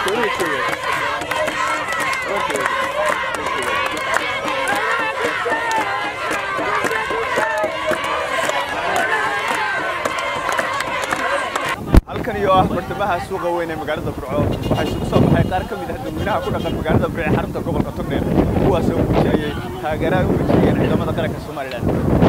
halkan iyo ah bartamaha suuqa weyn ee magaalada burco waxaa isugu soo baxay qaar ka mid ah dadweynaha ku dhaqan magaalada burco ee xarunta gobolka togdheer kuwaas oo muujinayay taageeraha u muujinayeen ciidamada qaranka somalilan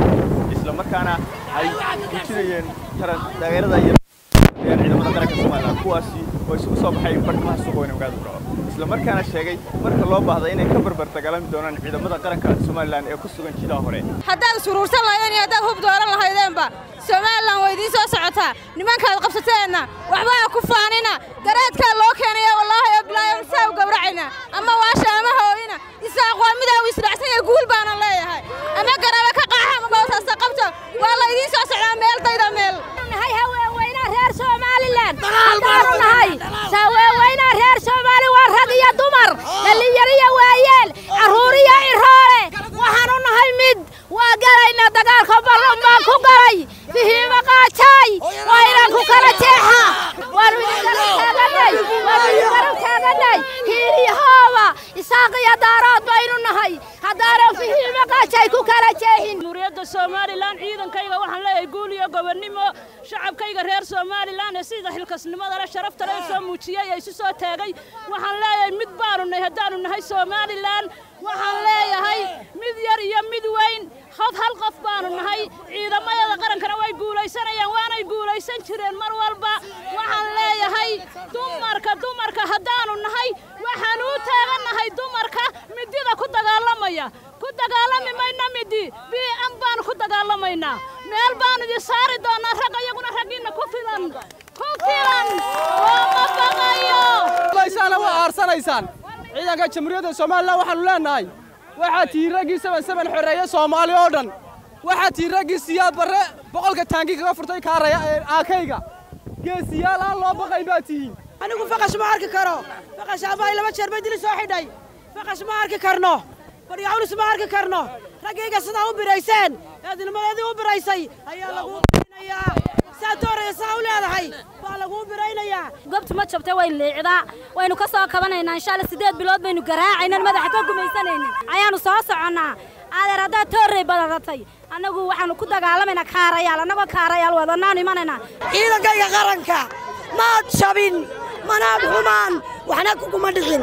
isla markaana ay muujinayeen taran taageerada iyo ciidamada qaranka somalilan kuwaasi oo isugu soo baxay bartamaha suuqa weyn ee magaalada burco isla markaana sheegay marka loo baahda inay ka barbar dagaalami doonaan ciidamada qaranka somalilan ee ku sugan jidaha hore haddaad suruursan lahaydeen iyo haddaad hub dooran lahaydeenba somalilan way idiin soo socotaa nimankaad qabsateenna waxbaa ku faanina garaadkaa loo keenaya wallaahi oo bilaayo saa u gawracayna ama waasha ama hooyina isaaq waa midaa u isdhacsan yahay guul baana leeyahay ama garaba ka qaaxa ama boosaasta qabto waa la idiin soo socdaa meel dayda meel nahay haweenweynaa reer somalilan haddaanu nahay haweenweynaa reer soomaali waa rag iyo dumar dhallinyaro iyo waayeel carruur iyo iroole waxaanu nahay mid waa galayna dagaalka ballan baan ku galay fihiima qaajaay waa inaan ku kala jeexa waanu idin garab taaganay waanu idin garab taaganay hiiriyahooba isaaq iyo daarood baynu nahay haddaanan fihiima qaajaay ku kala jeexin jamhuuriyadda somalilan ciidankayga waxaan leeyahay guul iyo gobonnimo shacabkayga reer somalilan ee sida xilkasnimada leh sharafta leh soo muujiyey ee isu soo taagay waxaan leeyahay mid baanu nahay haddaanu nahay somalilan waxaan leeyahay mid yar iyo mid weyn hod hal qof baanu nahay ciidamayada qarankana way guulaysanayaan waanay guulaysan jireen mar walba waxaan leeyahay dumarka dumarka haddaanu nahay waxaan u taagannahay dumarka midida ku dagaalamaya ku dagaalami mayna midi bii'an baanu ku dagaalamaynaa meel baanu idin saari doonaa rag iyaguna raggiinna ku filan ku filan looma baqayo laysaana waa aarsanaysaan ciidanka jamhuuriyadda somalilan waxaanu leenahay waxaa tihi raggii saban saban xoreeye soomaali oo dhan waxaa tihi raggii siyaad barre boqolka taangi kaga furtay kaaraya ee aakayga geesiyaal aan loo baqay baa tihiin anigu faqash ma arki karo faqash abaay laba jeer bay dili soo xidhay faqash ma arki karno baryacunus ma arki karno raggayga sidaa u birayseen eednimadeedii u biraysay ayaa laguu biraynayaa saa dooraya saa u leedahay baa laguu biraynayaa gobtu ma jabtay way liicdaa waynu ka soo kabanaynaa insha alla siddeed bilood baynu garaacaynan madaxa ka gumaysanaynin ayaanu soo soconnaa adeer haddaad toorrey badaratay annagu waxaanu ku dagaalamaynaa kaarayaal annagoo kaarayaal wadanaanu imanaynaa ciidankayga qaranka maad jabin manaad xumaan waxna kuguma dhicin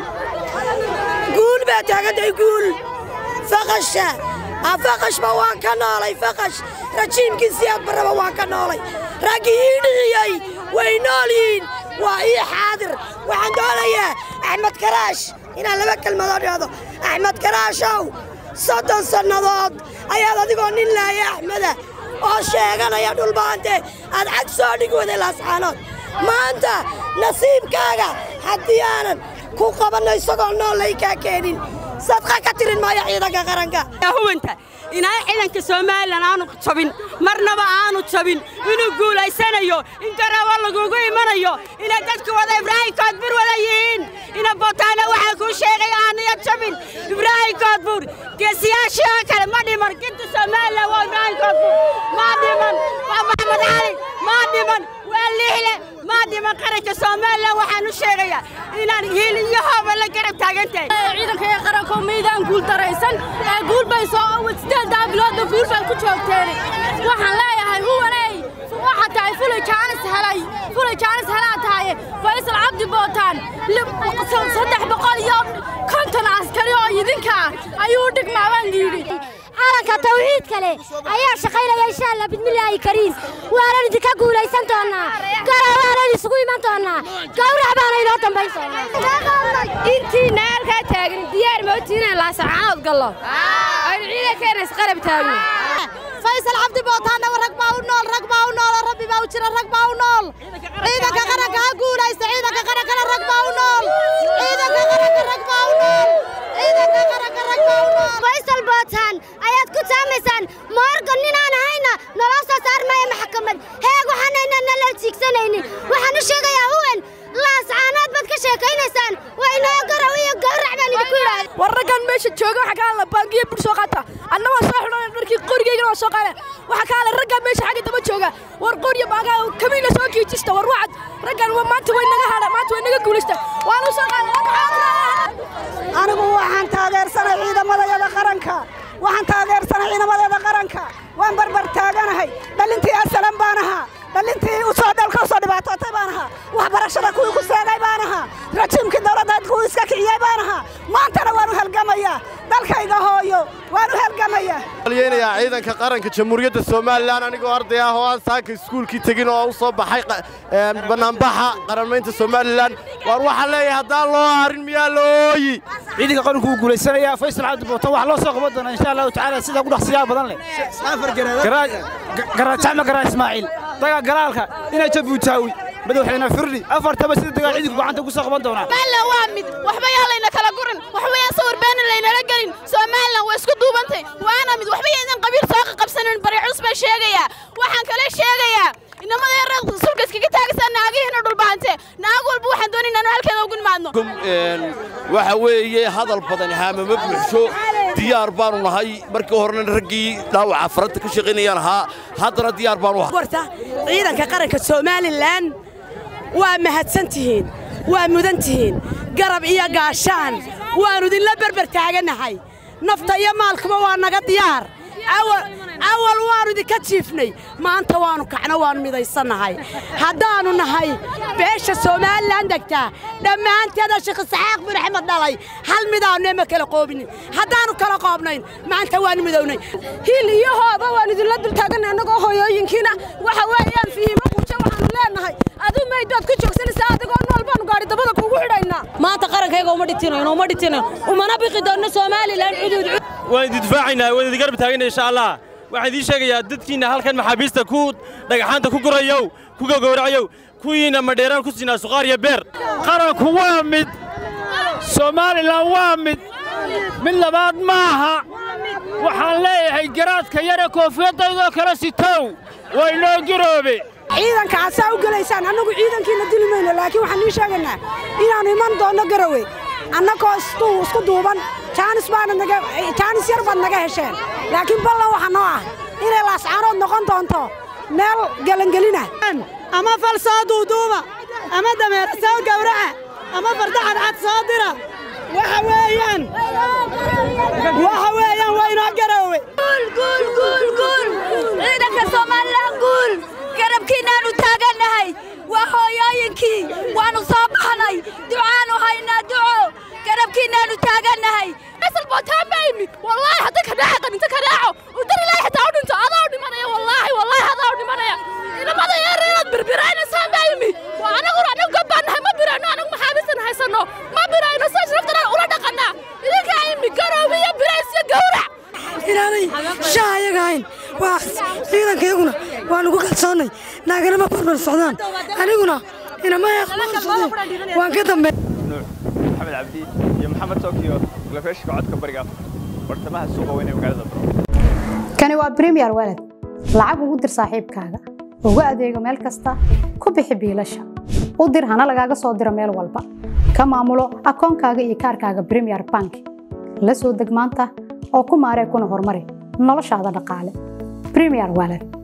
guul baa taagantahay guul faqasha faqashba waan ka noolay faqash rajiimkii siyaad barraba waan ka noolay raggii ii dhiciyey way nool yihiin waa ii xaadir waxaan doonayaa axmed karaash inaan laba kelmadoo dhahdo axmed karaashow soddon sannadood ayaad adigoo nin laaya axmeda oo sheeganaya dhulbaante aad cag soo dhig waday laascaanood maanta nasiibkaaga haddii aanan ku qabanno isagoo nool laykaa keenin sadqa ka tirin maayo ciidanka qaranka huwanta inaa ciidanka somalilan aanu jabin marnaba aanu jabin inuu guulaysanayo in garaawo lagugu imanayo inay dadka wada ibraahim koodbur wada yihiin ina botaana waxaa kuu sheegay aanaya jabin ibraahim koodbur geesiyaashii oo kale ma dhiman ginta somalilan waa ibraahim koodbur ma dhiman waa maxamed cali ma dhiman waa liixle ma dhiman qaranka somalilan waxaan u sheegayaa inaan hiil iyo hooba la garab taagantahay ciidankaiyo qaranko maydaan guul daraysan ee guul bay soo sideedaa biloodba guul bay ku joogteen waxaan leeyahay huwaney waxaa tahay fulay jaanis helay fulay jaanis helaa tahay faysal cabdi bootaan saddex boqol iyo konton askari oo idinka ayuu dhigmaa baan yidhi calanka tawxiid kale ayaa shaqaynaya insha allah bismillaahi kariim waanan idinka guulaysan doonaa garabaanan isugu iman doonaa gawrac baana inoo dambayn doonaa intiina halkaa taagan diyaar mootiinaan laasacaanood gallo aynu ciidankeena isqarab taagno faysal cabdi bootaanna rag baa u nool rag baa u nool rabbi baa u jira rag baa u nool ciidanka qaranka ha guulaysta ciidanka qarankana rag baa u nool ciidanka qaranka rag baa u nool ciidanka qaranka rag baa u nool faysal bootaan ayaad ku taamaysaan moorgan ninaan ahayna naloo soo saarmaya maxkamad heeg waxaanayna nala jiigsanaynin waxaan u sheegayaa huwen laascaanood baad ka sheekaynaysaan waa inoo garow iyo gawrac baan idinku yidhaa war raggan meesha jooga waxa ka hadla baangiya bur soo qaata anna waan soo xidhan dharkii qorigaygana waan soo qaada waxa ka hadla raggan meesha xagga daba jooga war qoriya baagaa kamiina soo kiijista war wacad raggan waa maanta way naga hadha maanta way naga guulaysta waanu soo qaada anigu waxaan taageersanay ciidamadayada qaranka waxaan taageersanay ciidamadeeda qaranka waan barbar taaganahay dhalintii asalan baan ahaa dhalintii usoo dalka usoo dhibaatootay baan ahaa waxbarashada kuwii ku seegay baan ahaa rajiimkii dowladda kuwii iska kiciyey baan ahaa maantana waanu halgamayaa dalkayga hooyo waanu halgamayaa yenayaa ciidanka qaranka jamhuuriyadda somalilan anigoo arday ah oo aan saaka iskuulkii tegin oo u soo baxay bannaanbaxa qaranmaynta somalilan waar waxaan leeyahay haddaan loo harin miyaa la ooyi ciidanka qaranku wuu guulaysanayaa faysal cabdi bootan wax loo soo qaban doonaa insha allahu tacaala sida ugu dhaqsiyaha badan leh garaajacma garaa ismaaciil dagaa galaalka inay jabuutaawi madaxweyne firdhi afartaba sida dagaa ciidanku gacanta ku soo qaban doonaa somalilan waa mid waxba yaa layna kala gurin waxba yaa sawir beena laynala gelin somalilan waa isku duubantay waana mid waxba yaydan qabiil soo qabsanin bari culus baan sheegayaa waxaan kale sheegayaa inamada yareed sulka iskaga taagsan naagihiina dhulbaante naag walba waxaan doonin inaanu halkeeda ugu nimaadno waxa weeye hadal badan haamama buuxsho diyaar baanu nahay markii horena raggii dhaawaca faranta ka shaqaynayaan ahaa haddana diyaar baanu warta ciidanka qaranka somalilan waa mahadsan tihiin waa mudan tihiin garab iyo gaashaan waannu idinla berber taaganahay nafta iyo maalkuba waa naga diyaar awal waannu idinka jiifnay maanta waannu kacno waannu midaysannahay haddaannu nahay beesha somalilan degtaa dhammaanteeda sheekh isxaaq bin axmed dhalay hal midaannu ema kala qoobinin haddaannu kala qoobnayn maanta waannu midownay hiil iyo hooba waan idinla dul taaganay annagoo hooyooyinkiina waxa weeyaan fihiimo quujo waxaannu leenahay aduu maydood ku joogsanaysaa adigoo nool baannu gaari dabada kuugu xidhaynaa maanta qarankayga uma dhitinayno uma dhitinayno umana biqi doonno somalilan cuduud waan idin difaacaynaa waan idin garab taagana insha allah waxaan idiin sheegayaa dadkiinna halkan maxaabiista ku dhagaxaanta ku gurayow ku gogowracayow kuwiinna madheeraan ku siinaa suqaar iyo beer qaranku waa mid somalilan waa mid mid labaad maaha waxaan leeyahay garaadka yare koofiyaddaydoo kale sitow waa inoo giroobe ciidanka asaa u gelaysaan annagu ciidankiina dili mayno laakiin waxaan ii sheegaynaa inaannu iman doonno garowe annagoo isku duuban jaanis baana naga jaanis yar baad naga hesheen laakiin ballan waxa noo ah inay laascaanood noqon doonto meel gelangelina ama fal soo duuduuba ama dameer soo gawraca ama farda cadcad soo dira waxa weeyaan waxa weeyaan waa inoo garoowe ciidanka somalilan guul garabkiinnaannu taagannahay waa hooyooyinkii waannu soo baxnay ducaannu haynaa duco garabkiinnaannu taagannahay asal bootaan baa imid wallaahi hadda ka dhaaca qaninta ka dhaaco udar ilaahi xitaa u dhinto adaa u dhimanaya wallaahi wallaahi adaa u dhimanaya inamada yareedaad birbiraynaysaa baa imid waa anaguna anagu gabbaan nahay ma birayno anagu maxaabiistan haysanno ma birayno saa sharaftanaan ula dhaqannaa idinkaa imid garoobi iyo birays iyo gawrac inaanay shaha ayaga ahayn waa ciidankayaguna waan ugu kalsoonnay naaganama barbar socdaan aniguna inama socdeen waan ka dambe nuux maxamed cabdi iyo maxamed tokyo lafeeshka codka bariga bartamaha suuqa weyn ee magaalada baro kani waa premier walad lacag ugu dir saaxiibkaaga ugu adeego meel kasta ku bixi biilasha u dir hana lagaaga soo diro meel walba ka maamulo akoonkaaga iyo kaarkaaga premier bank la soo deg maanta oo ku maaree kuna horumari noloshaada dhaqaale premier walad